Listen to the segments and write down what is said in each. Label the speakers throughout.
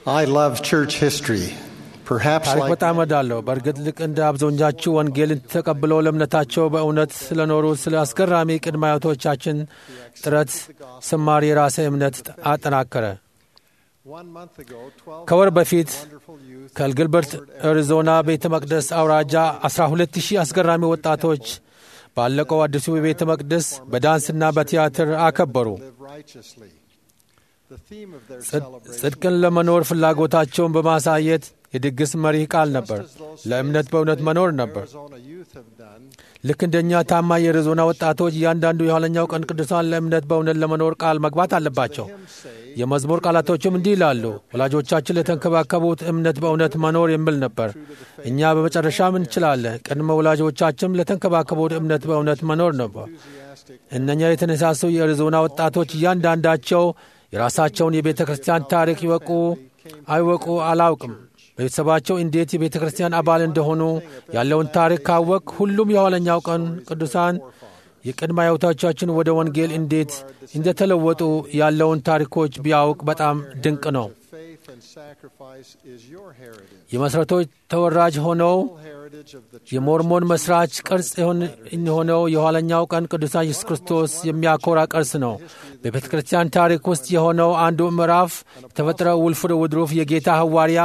Speaker 1: I love church history. Perhaps
Speaker 2: ታሪክ
Speaker 1: like
Speaker 2: በጣም እወዳለሁ። በእርግጥ ልክ እንደ አብዛኞቻችሁ ወንጌልን ተቀብለው ለእምነታቸው በእውነት ስለኖሩ ስለ አስገራሚ ቅድመ አያቶቻችን ጥረት ስማር የራሴ እምነት አጠናከረ።
Speaker 1: one month ago, 12
Speaker 2: ከወር በፊት
Speaker 1: wonderful youth
Speaker 2: ከግልበርት አሪዞና ቤተ መቅደስ አውራጃ 12 ሺህ አስገራሚ ወጣቶች ባለቀው አዲሱ ቤተ መቅደስ በዳንስና በቲያትር አከበሩ።
Speaker 1: live righteously. The theme of their
Speaker 2: ጽድ-
Speaker 1: celebration
Speaker 2: ጽድቅን ለመኖር ፍላጎታቸውን በማሳየት የድግስ መሪ ቃል ነበር። ለእምነት በእውነት መኖር ነበር።
Speaker 1: Arizona youth have done.
Speaker 2: ልክ እንደኛ ታማኝ የአሪዞና ወጣቶች እያንዳንዱ የኋለኛው ቀን ቅዱሳን ለእምነት በእውነት ለመኖር ቃል መግባት አለባቸው። የመዝሙር ቃላቶችም እንዲህ ይላሉ። ወላጆቻችን ለተንከባከቡት እምነት በእውነት መኖር የሚል ነበር። እኛ በመጨረሻም እንችላለን። ቅድመ ወላጆቻችንም ለተንከባከቡት እምነት በእውነት መኖር ነበር። እነኛ የተነሳሱ የአሪዞና ወጣቶች እያንዳንዳቸው የራሳቸውን የቤተ ክርስቲያን ታሪክ ይወቁ አይወቁ አላውቅም። በቤተሰባቸው እንዴት የቤተ ክርስቲያን አባል እንደሆኑ ያለውን ታሪክ ካወቅ ሁሉም የኋለኛው ቀን ቅዱሳን የቅድመ አያቶቻችን ወደ ወንጌል እንዴት እንደተለወጡ ያለውን ታሪኮች ቢያውቅ በጣም ድንቅ ነው።
Speaker 1: Faith and sacrifice is your heritage.
Speaker 2: የመሠረቶች ተወራጅ ሆነው
Speaker 1: Heritage of the
Speaker 2: የሞርሞን መስራች ቅርጽ የሆን- የሆነው የኋለኛው ቀን ቅዱሳን ኢየሱስ ክርስቶስ የሚያኮራ ቅርስ ነው። በቤተ ክርስቲያን ታሪክ ውስጥ የሆነው አንዱ ምዕራፍ የተፈጠረው ውልፍር ውድሩፍ የጌታ ሐዋርያ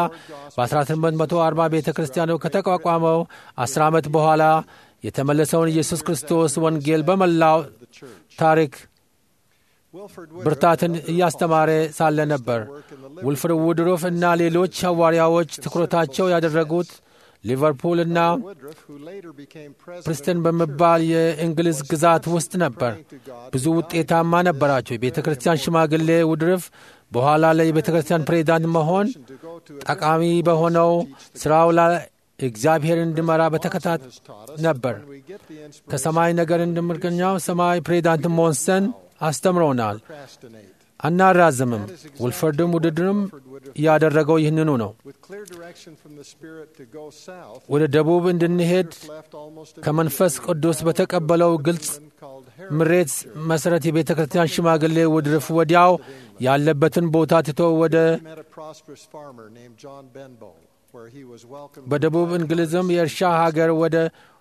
Speaker 2: በ1840 ቤተ ክርስቲያኑ ከተቋቋመው 10 ዓመት በኋላ የተመለሰውን ኢየሱስ ክርስቶስ ወንጌል በመላው ታሪክ
Speaker 1: Wilford
Speaker 2: ብርታትን እያስተማረ ሳለ ነበር። ውልፍር ውድሩፍ እና ሌሎች ሐዋርያዎች ትኩረታቸው ያደረጉት ሊቨርፑል እና
Speaker 1: Woodruff, who later became president
Speaker 2: ፕሪስተን በመባል የእንግሊዝ ግዛት ውስጥ ነበር። ብዙ ውጤታማ ነበራቸው። የቤተ ክርስቲያን ሽማግሌ ውድርፍ በኋላ ላይ የቤተ ክርስቲያን ፕሬዚዳንት መሆን
Speaker 1: to go to a
Speaker 2: ጠቃሚ በሆነው ስራው ላይ እግዚአብሔር እንዲመራ በተከታት ነበር።
Speaker 1: we get the inspiration
Speaker 2: ከሰማይ ነገር እንደምርገኛው ሰማይ ፕሬዚዳንት ሞንሰን አስተምረውናል።
Speaker 1: to procrastinate.
Speaker 2: አናራዝምም። ውልፈርድም ውድድርም ያደረገው ይህንኑ ነው።
Speaker 1: With clear direction from the Spirit to go south,
Speaker 2: ወደ ደቡብ እንድንሄድ
Speaker 1: left almost
Speaker 2: ከመንፈስ ቅዱስ በተቀበለው ግልጽ
Speaker 1: called
Speaker 2: ምሬት መሠረት የቤተ ክርስቲያን ሽማግሌ ውድርፍ ወዲያው ያለበትን ቦታ ትቶ ወደ
Speaker 1: He met a prosperous farmer named John Benbow, where he was welcomed.
Speaker 2: በደቡብ እንግሊዝም የእርሻ ሀገር ወደ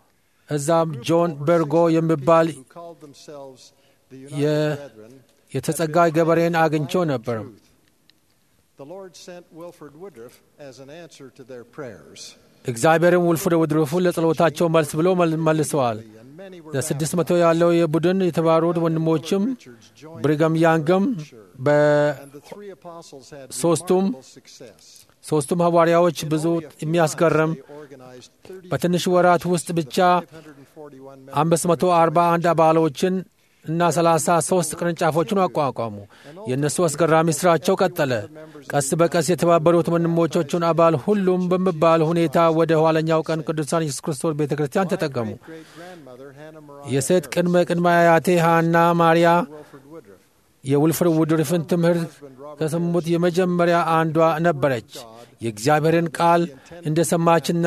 Speaker 2: እዛም ጆን በርጎ የሚባል
Speaker 1: who called themselves the
Speaker 2: የ-
Speaker 1: United Brethren.
Speaker 2: የተጸጋይ ገበሬን አግኝቸው ነበር።
Speaker 1: The Lord sent Wilford Woodruff as an answer to their prayers.
Speaker 2: እግዚአብሔርም ውልፍር ውድርፉን ለጸሎታቸው መልስ ብሎ መል- መልሰዋል።
Speaker 1: And many were
Speaker 2: ለስድስት መቶ ያለው የቡድን የተባሩት ወንድሞችም
Speaker 1: Richards joined
Speaker 2: ብሪገም ያንግም
Speaker 1: and the three apostles had
Speaker 2: ሶስቱም
Speaker 1: remarkable success.
Speaker 2: በሦስቱም ሐዋርያዎች ብዙ
Speaker 1: Only a few
Speaker 2: የሚያስገርም
Speaker 1: months, they organized 30
Speaker 2: በትንሽ ወራት ውስጥ ብቻ
Speaker 1: 541 members
Speaker 2: 541 አባሎችን እና 33 ቅርንጫፎችን አቋቋሙ። የእነሱ አስገራሚ ሥራቸው ቀጠለ። ቀስ በቀስ የተባበሩት ወንድሞቻቸውን አባል ሁሉም በሚባል ሁኔታ ወደ ኋለኛው ቀን ቅዱሳን ኢየሱስ ክርስቶስ ቤተ ክርስቲያን ተጠቀሙ።
Speaker 1: great-grandmother Hannah Mariah
Speaker 2: የሴት ቅድመ ቅድመ አያቴ ሃና ማርያ
Speaker 1: Wilford Woodruff
Speaker 2: የውልፍር ውድርፍን ትምህርት ከሰሙት የመጀመሪያ አንዷ ነበረች። የእግዚአብሔርን ቃል እንደ ሰማችና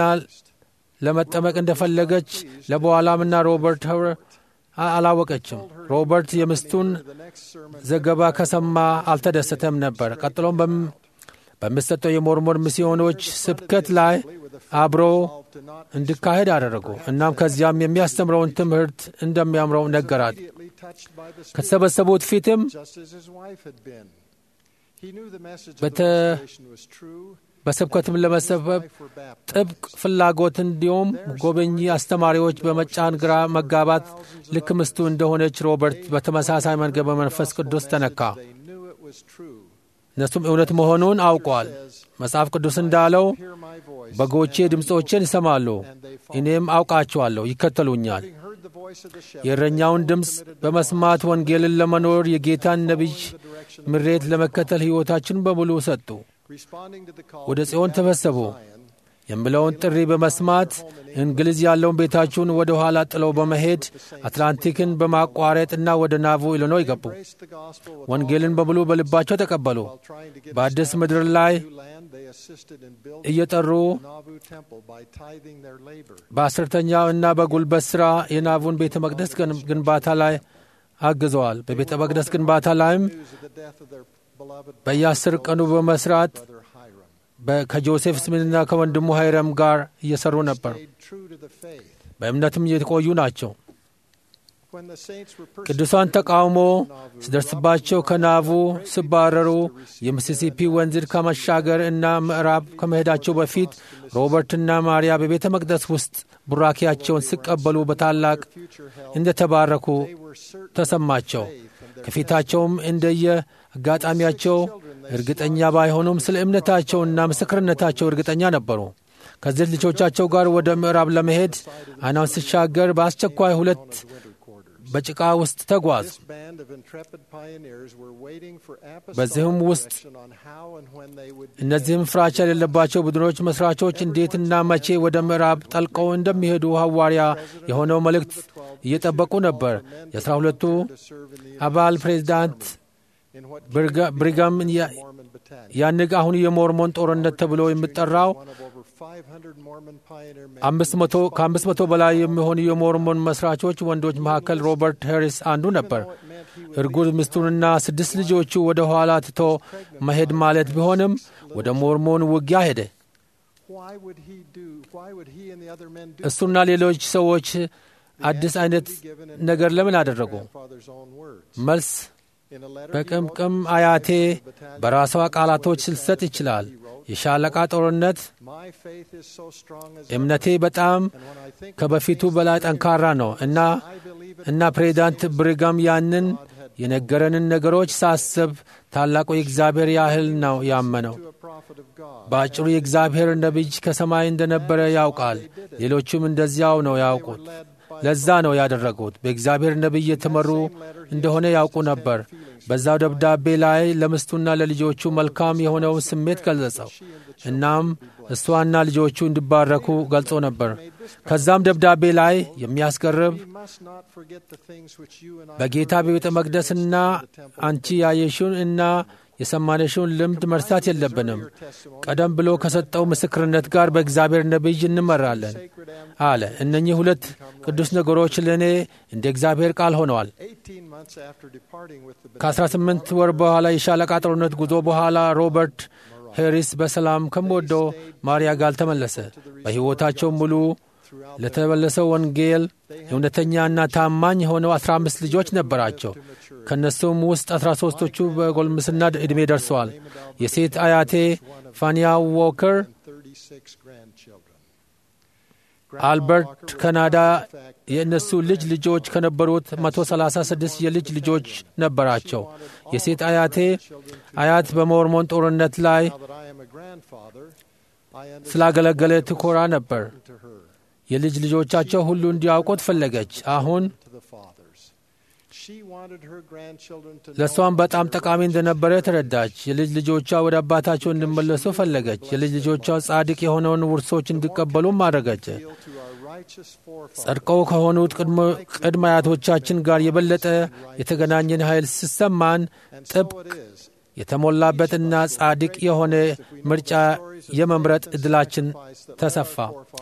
Speaker 2: ለመጠመቅ እንደፈለገች ለበኋላምና ሮበርት ኸር አላወቀችም። ሮበርት የሚስቱን
Speaker 1: the next sermon
Speaker 2: ዘገባ ከሰማ አልተደሰተም ነበር። ቀጥሎም በም- በሚሰጠው የሞርሞን ሚስዮኖች ስብከት ላይ አብሮ
Speaker 1: to not
Speaker 2: እንዲካሄድ አደረጉ። እናም ከዚያም የሚያስተምረውን ትምህርት እንደሚያምረው ነገራት።
Speaker 1: immediately touched by the Spirit,
Speaker 2: ከተሰበሰቡት ፊትም
Speaker 1: just as his wife had been. He knew the message of
Speaker 2: በተ-
Speaker 1: the restoration was true.
Speaker 2: በስብከትም ለመሰበብ
Speaker 1: Wife were baptized.
Speaker 2: ጥብቅ ፍላጎት እንዲሁም ጎበኚ አስተማሪዎች በመጫን ግራ መጋባት ልክ ምስቱ እንደሆነች ሮበርት በተመሳሳይ መንገድ በመንፈስ ቅዱስ ተነካ።
Speaker 1: They knew it was true.
Speaker 2: እነሱም እውነት መሆኑን አውቋል። መጽሐፍ ቅዱስ እንዳለው
Speaker 1: Hear my voice.
Speaker 2: በጎቼ ድምፆችን ይሰማሉ፣ እኔም አውቃቸዋለሁ፣ ይከተሉኛል።
Speaker 1: Having heard the voice of the shepherd,
Speaker 2: የእረኛውን ድምፅ በመስማት ወንጌልን ለመኖር የጌታን ነቢይ ምሬት ለመከተል ሕይወታችን በሙሉ ሰጡ።
Speaker 1: responding to the call
Speaker 2: ወደ
Speaker 1: to
Speaker 2: ጽዮን
Speaker 1: gather
Speaker 2: ተሰበሰቡ።
Speaker 1: Zion,
Speaker 2: የምለውን ጥሪ በመስማት እንግሊዝ ያለውን ቤታችሁን ወደ ኋላ ጥለው በመሄድ አትላንቲክን በማቋረጥና ወደ ናቮ ኢሊኖይ ገቡ።
Speaker 1: embraced the gospel with
Speaker 2: ወንጌልን በሙሉ በልባቸው ተቀበሉ።
Speaker 1: while trying to get
Speaker 2: በአዲስ
Speaker 1: established
Speaker 2: ምድር
Speaker 1: in
Speaker 2: ላይ
Speaker 1: new land, they assisted in building
Speaker 2: እየጠሩ
Speaker 1: the Nauvoo temple by tithing their labor.
Speaker 2: በአስርተኛው እና በጉልበት ሥራ የናቡን ቤተ መቅደስ ግን- ግንባታ ላይ አግዘዋል። በቤተ መቅደስ ግንባታ ላይም
Speaker 1: News of the death of their beloved
Speaker 2: በየአስር ቀኑ በመስራት
Speaker 1: brother Hiram.
Speaker 2: በ- ከጆሴፍ ስሚትና ከወንድሙ ሃይረም ጋር እየሰሩ ነበር።
Speaker 1: stayed true to the faith.
Speaker 2: በእምነትም እየቆዩ ናቸው።
Speaker 1: When the saints were
Speaker 2: ቅዱሳን
Speaker 1: persecuted
Speaker 2: ተቃውሞ
Speaker 1: by Nauvoo,
Speaker 2: ሲደርስባቸው ከናቡ ሲባረሩ የሚሲሲፒ ወንዝን ከመሻገር እና ምዕራብ ከመሄዳቸው በፊት ሮበርትና ማርያ በቤተ መቅደስ ውስጥ ቡራኪያቸውን ሲቀበሉ በታላቅ
Speaker 1: future hell,
Speaker 2: እንደተባረኩ
Speaker 1: they were certain
Speaker 2: ተሰማቸው።
Speaker 1: faith and their
Speaker 2: ከፊታቸውም እንደየ አጋጣሚያቸው እርግጠኛ ባይሆኑም ስለ እምነታቸውና ምስክርነታቸው እርግጠኛ ነበሩ። ከዚህ ልጆቻቸው ጋር ወደ ምዕራብ ለመሄድ አይናውን ሲሻገር በአስቸኳይ ሁለት
Speaker 1: winter quarters.
Speaker 2: በጭቃ ውስጥ ተጓዝ።
Speaker 1: This band of intrepid pioneers were waiting for
Speaker 2: በዚህም
Speaker 1: apostolic
Speaker 2: ውስጥ
Speaker 1: direction on how and when they would be
Speaker 2: እነዚህም ፍራቻ የሌለባቸው ቡድኖች መስራቾች እንዴትና መቼ ወደ ምዕራብ ጠልቀው እንደሚሄዱ ሐዋርያ የሆነው መልእክት እየጠበቁ ነበር። የአስራ ሁለቱ
Speaker 1: to serve in the
Speaker 2: አባል ፕሬዚዳንት
Speaker 1: in what
Speaker 2: ብርጋ- ብሪጋም ያ-
Speaker 1: Mormon battalion.
Speaker 2: ያንግ አሁን የሞርሞን ጦርነት ተብሎ የሚጠራው
Speaker 1: One of over 500 Mormon pioneer men
Speaker 2: አምስት መቶ ከአምስት መቶ በላይ የሚሆኑ የሞርሞን መስራቾች ወንዶች መካከል ሮበርት ሄሪስ አንዱ ነበር።
Speaker 1: It meant he would
Speaker 2: እርጉዝ ሚስቱንና ስድስት ልጆቹ ወደ ኋላ ትቶ መሄድ ማለት ቢሆንም ወደ ሞርሞን ውጊያ ሄደ።
Speaker 1: why would he do why would he and the other men do
Speaker 2: እሱና ሌሎች ሰዎች አዲስ አይነት ነገር ለምን አደረጉ?
Speaker 1: grandfather's own words
Speaker 2: መልስ
Speaker 1: in a letter he
Speaker 2: በቅምቅም
Speaker 1: wrote,
Speaker 2: አያቴ በራሷ ቃላቶች ልሰጥ ይችላል። የሻለቃ ጦርነት
Speaker 1: my faith is so strong as
Speaker 2: እምነቴ በጣም
Speaker 1: and when I think
Speaker 2: ከበፊቱ በላይ ጠንካራ ነው እና
Speaker 1: I believe it
Speaker 2: እና ፕሬዚዳንት ብሪጋም ያንን የነገረንን ነገሮች ሳስብ ታላቁ የእግዚአብሔር ያህል ነው ያመነው።
Speaker 1: to a prophet of God
Speaker 2: በአጭሩ የእግዚአብሔር ነቢይ ከሰማይ እንደነበረ ያውቃል። ሌሎቹም እንደዚያው ነው ያውቁት። ለዛ ነው ያደረጉት። በእግዚአብሔር ነቢይ የተመሩ እንደሆነ ያውቁ ነበር። በዛው ደብዳቤ ላይ ለሚስቱና ለልጆቹ መልካም የሆነውን ስሜት ገለጸው። እናም እሷና ልጆቹ እንዲባረኩ ገልጾ ነበር። ከዛም ደብዳቤ ላይ የሚያስገርብ
Speaker 1: we must not forget the things which you and I
Speaker 2: በጌታ በቤተ መቅደስና አንቺ ያየሽውን እና የሰማነሽውን ልምድ መርሳት የለብንም። ቀደም ብሎ ከሰጠው ምስክርነት ጋር በእግዚአብሔር ነቢይ እንመራለን አለ። እነኚህ ሁለት ቅዱስ ነገሮች ለእኔ እንደ እግዚአብሔር ቃል ሆነዋል።
Speaker 1: 18 months after departing with the
Speaker 2: ከ18 ወር በኋላ የሻለቃ ጦርነት ጉዞ በኋላ ሮበርት ሄሪስ በሰላም ከምወደው ማርያ ጋር ተመለሰ። በሕይወታቸው ሙሉ ለተመለሰው ወንጌል እውነተኛና ታማኝ የሆነው 15 ልጆች ነበራቸው። ከእነሱም ውስጥ 13ቶቹ በጎልምስና ዕድሜ ደርሰዋል። የሴት አያቴ ፋኒያ ዎከር
Speaker 1: 36 grandchildren.
Speaker 2: አልበርት ካናዳ የእነሱ ልጅ ልጆች ከነበሩት 136 የልጅ ልጆች ነበራቸው። የሴት አያቴ አያት በሞርሞን ጦርነት ላይ
Speaker 1: Now that I am a grandfather, I understand
Speaker 2: ስላገለገለ ትኮራ ነበር።
Speaker 1: to her,
Speaker 2: የልጅ ልጆቻቸው ሁሉ እንዲያውቁት ፈለገች። አሁን
Speaker 1: to the fathers. She wanted her grandchildren to
Speaker 2: ለእሷም
Speaker 1: know
Speaker 2: በጣም ጠቃሚ እንደነበረ ተረዳች። የልጅ ልጆቿ ወደ አባታቸው እንዲመለሱ ፈለገች። የልጅ ልጆቿ ጻድቅ የሆነውን ውርሶች እንዲቀበሉም አደረገች።
Speaker 1: appeal to our righteous forefathers.
Speaker 2: ጸድቀው ከሆኑት ቅድመ- ቅድመ አያቶቻችን ጋር የበለጠ የተገናኘን ኃይል ሲሰማን
Speaker 1: And so
Speaker 2: ጥብቅ
Speaker 1: it is.
Speaker 2: የተሞላበትና ጻድቅ የሆነ ምርጫ የመምረጥ ዕድላችን ተሰፋ።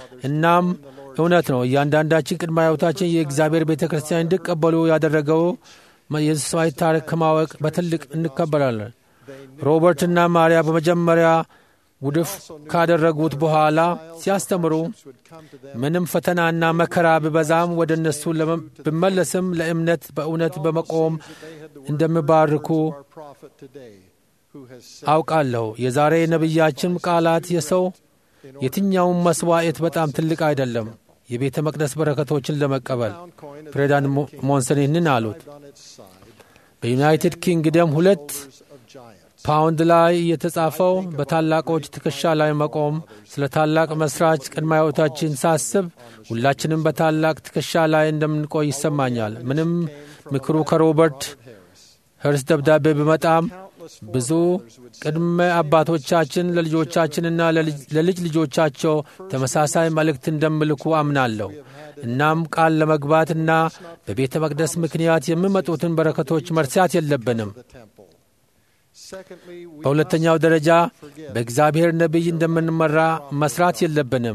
Speaker 2: እናም እውነት ነው እያንዳንዳችን ቅድመ አያቶቻችን የእግዚአብሔር ቤተ ክርስቲያን እንዲቀበሉ ያደረገው የኢየሱሳዊ ታሪክ ከማወቅ በትልቅ እንከበራለን። ሮበርትና ማርያ በመጀመሪያ ውድፍ ካደረጉት በኋላ ሲያስተምሩ
Speaker 1: would come to them
Speaker 2: ምንም ፈተናና መከራ ቢበዛም ወደ እነሱ ለመ- ብመለስም ለእምነት በእውነት በመቆም እንደሚባርኩ
Speaker 1: our prophet today who has said
Speaker 2: አውቃለሁ። የዛሬ ነቢያችን ቃላት የሰው የትኛውም መስዋዕት በጣም ትልቅ አይደለም የቤተ መቅደስ በረከቶችን ለመቀበል
Speaker 1: pound coin of
Speaker 2: ፕሬዚዳንት ሞ- ሞንሰን ይህንን አሉት።
Speaker 1: on its side
Speaker 2: በዩናይትድ ኪንግደም ሁለት
Speaker 1: of giants.
Speaker 2: ፓውንድ ላይ የተጻፈው በታላቆች ትከሻ ላይ መቆም ስለ ታላቅ መስራች ቅድመ አያቶቻችን ሳስብ ሁላችንም በታላቅ ትከሻ ላይ እንደምንቆይ ይሰማኛል። ምንም ምክሩ ከሮበርት ሄርስ ደብዳቤ ቢመጣም ብዙ ቅድመ አባቶቻችን ለልጆቻችንና ለልጅ- ለልጅ ልጆቻቸው ተመሳሳይ መልእክት እንደምልኩ አምናለሁ። እናም ቃል ለመግባትና በቤተ መቅደስ ምክንያት የሚመጡትን በረከቶች መርሳት የለብንም።
Speaker 1: the temple. Secondly, we
Speaker 2: በሁለተኛው ደረጃ በእግዚአብሔር ነቢይ እንደምንመራ መስራት የለብንም።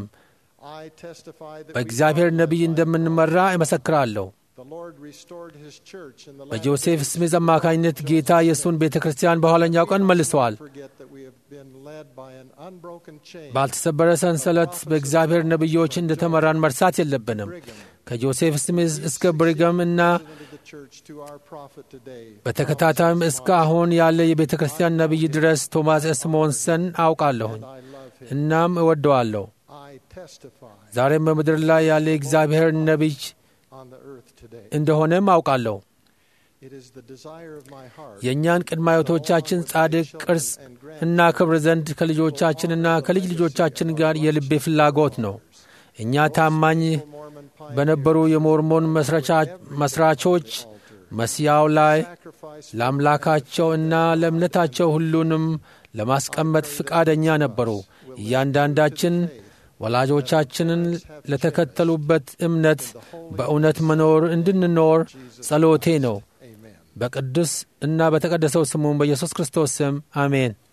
Speaker 1: I testify that we
Speaker 2: በእግዚአብሔር ነቢይ እንደምንመራ እመሰክራለሁ።
Speaker 1: the Lord restored his church in the last
Speaker 2: በጆሴፍ ስሚዝ አማካኝነት ጌታ የእሱን ቤተ ክርስቲያን በኋለኛው ቀን መልሰዋል።
Speaker 1: forget that we have been led by an unbroken chain.
Speaker 2: ባልተሰበረ ሰንሰለት በእግዚአብሔር ነቢዮች እንደተመራን መርሳት የለብንም። ከጆሴፍ ስሚዝ እስከ ብሪገም እና
Speaker 1: President of the church to our prophet today.
Speaker 2: በተከታታይም እስከ አሁን ያለ የቤተ ክርስቲያን ነቢይ ድረስ ቶማስ ኤስ ሞንሰን አውቃለሁኝ
Speaker 1: I love him.
Speaker 2: እናም እወደዋለሁ።
Speaker 1: I testify
Speaker 2: ዛሬም በምድር ላይ ያለ የእግዚአብሔር ነቢይ
Speaker 1: on the earth today.
Speaker 2: እንደሆነም አውቃለሁ።
Speaker 1: It is the desire of my heart
Speaker 2: የእኛን ቅድመ አያቶቻችን ጻድቅ ቅርስ እና ክብር ዘንድ ከልጆቻችንና ከልጅ ልጆቻችን ጋር የልቤ ፍላጎት ነው። እኛ ታማኝ
Speaker 1: Mormon
Speaker 2: በነበሩ የሞርሞን መስራቻ- መስራቾች መስያው ላይ
Speaker 1: sacrifice
Speaker 2: ለአምላካቸው እና ለእምነታቸው ሁሉንም ለማስቀመጥ ፍቃደኛ ነበሩ። እያንዳንዳችን ወላጆቻችንን ለተከተሉበት እምነት በእውነት መኖር እንድንኖር ጸሎቴ ነው።
Speaker 1: Amen.
Speaker 2: በቅዱስ እና በተቀደሰው ስሙም በኢየሱስ ክርስቶስ ስም አሜን።